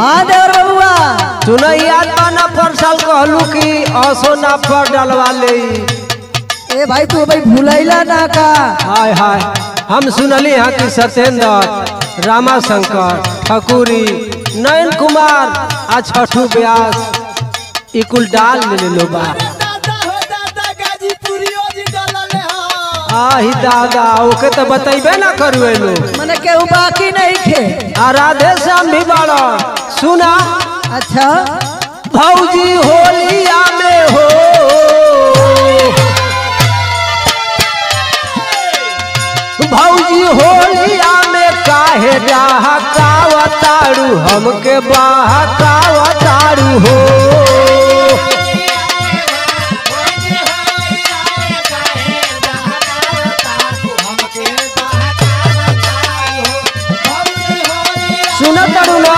हाँ देवर बबुआ सुना याद बा ना पर साल कहलू कि असो ना पर डलवा ले ए भाई तू भाई भूलैला ना का हाय हाय हम सुनली यहाँ कि सत्येंद्र रामा शंकर ठकुरी नयन कुमार आ छठू व्यास ई कुल डाल ले लो बा दादा हो दादा गाजीपुरियो जी डलले हो आही दादा ओके तो बतैबे ना करू लो मने केहू बाकी नहीं थे आ राधे श्याम भी बाड़ा सुना अच्छा भौजी होलिया में हो भौजी होलिया में काहे डहकावतारू हमके बहकावतारू हो सुन तारू ना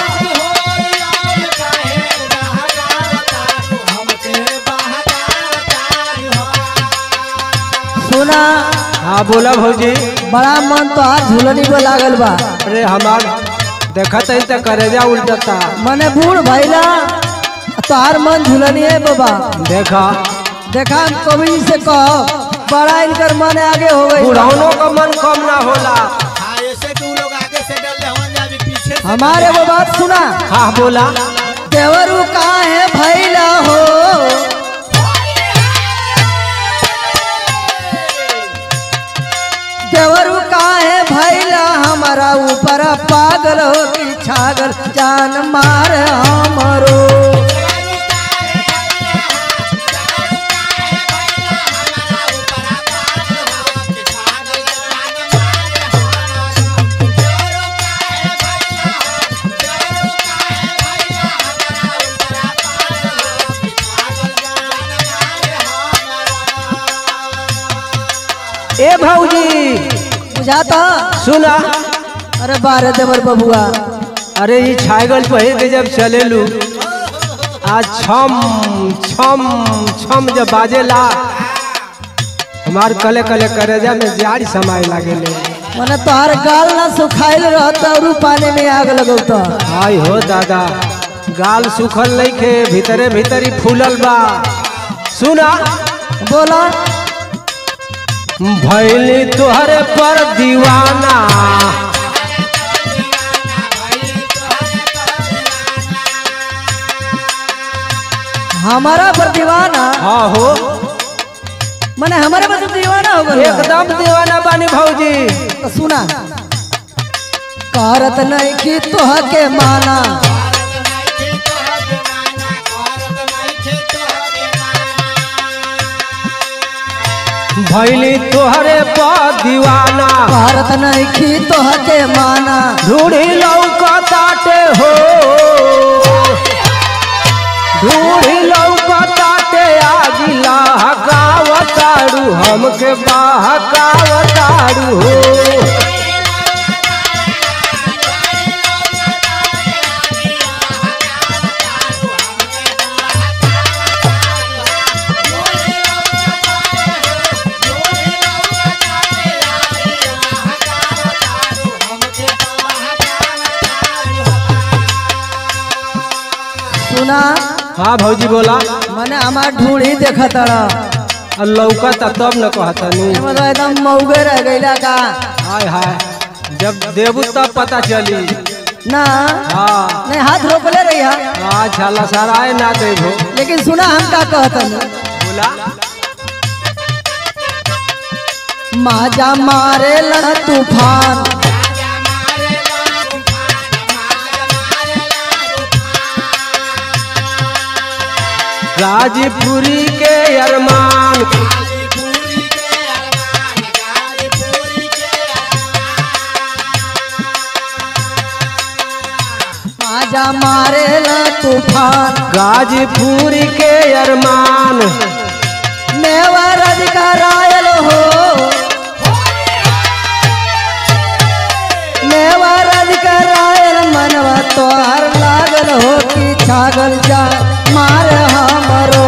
सुना हाँ बोला भौजी बड़ा मन तो आज झूलनी पे लागल बा अरे हमार देखत है तो करेजा उल्टता मने बूढ़ भैला तोहार मन झूलनी है बाबा देखा देखा हम कवि से कहो बड़ा इनकर मन आगे हो गई बुढ़ौनों का मन कम ना होला हाँ ऐसे तू लोग आगे से डल रहे जा अभी पीछे से हमारे वो बात सुना हाँ बोला देवरू कहाँ है भैला हो देवरू कहाँ है भैला हमारा ऊपर पागल हो कि छागल जान मार हमरो ए भौजी बुझाता सुना अरे बारे देवर बबुआ अरे ये छागल पहिर के जब चलेलू आ छम छम छम जब बाजेला हमार कले कले करेजा में जारी समाए लागेले मने तोहार गाल ना सुखाइल रहता और पानी में आग लगौता हाय हो दादा गाल सुखल नहीं खे भीतरे भीतरी फूलल बा सुना बोला भैली तुहरे पर दीवाना हमारा पर दीवाना हाँ हो मने हमारे पर दीवाना हो गया एकदम दीवाना बानी भौजी तो सुना करत नहीं कि तोह के माना भैली तुहरे पर दीवाना करत नहीं कि तोह के माना ढूढ़ी लौकताटे हो ढूढ़ी लौकताटे आगिला हकावतारू हमके बहकावतारू हो सुना हाँ भौजी बोला मने हमार ढूढ़ी देखत आ लौकता तब न कहतनी मतलब एकदम मौगे रह गईला का हाय हाय जब देबू तब पता चली ना हाँ नहीं हाथ रोकले रही अच्छा लसराए ना देबो लेकिन सुना हम का कहतन बोला माजा मारे ला तूफान गाजीपुरी के अरमान माजा मारे ला तूफान गाजीपुरी के अरमान नेवर रायल हो नेवर रायल मनवा तोहर लागल हो कि छागल जा मार हमरो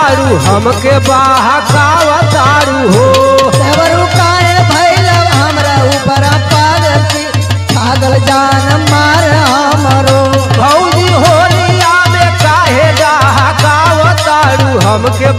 तारू हमके बहकावतारू हो देवरू काहे भैला हमरा ऊपर पागल की छागल जान मार हमरो भौजी होलिया में काहे डहकावतारू हमके